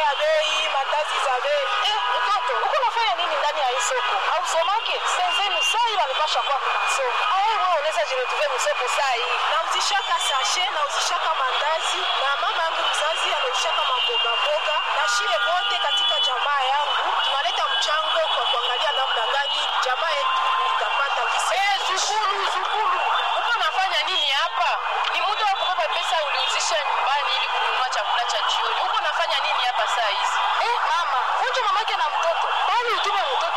ya bei, mandazi za bei. Eh, mtoto, uko unafanya nini ndani ya hii soko? Hausomake? Senzenu saa hii wanipasha kwa kwa masomo. Au wewe unaweza jiretuvia msoko saa hii? Nauzishaka sashe, nauzishaka mandazi na mama yangu mzazi anauzishaka mamboga mboga, na shie bote katika jamaa yangu tunaleta mchango kwa kuangalia namna gani jamaa yetu itapata kisa. Eh, zukulu, zukulu. Uko unafanya nini hapa? Ni muda wa kubeba pesa uliuzisha nyumbani ili kununua chakula cha jioni. Uko unafanya nini hapa saa hizi? Eh, mama, unje mamake na mtoto. Bali utume mtoto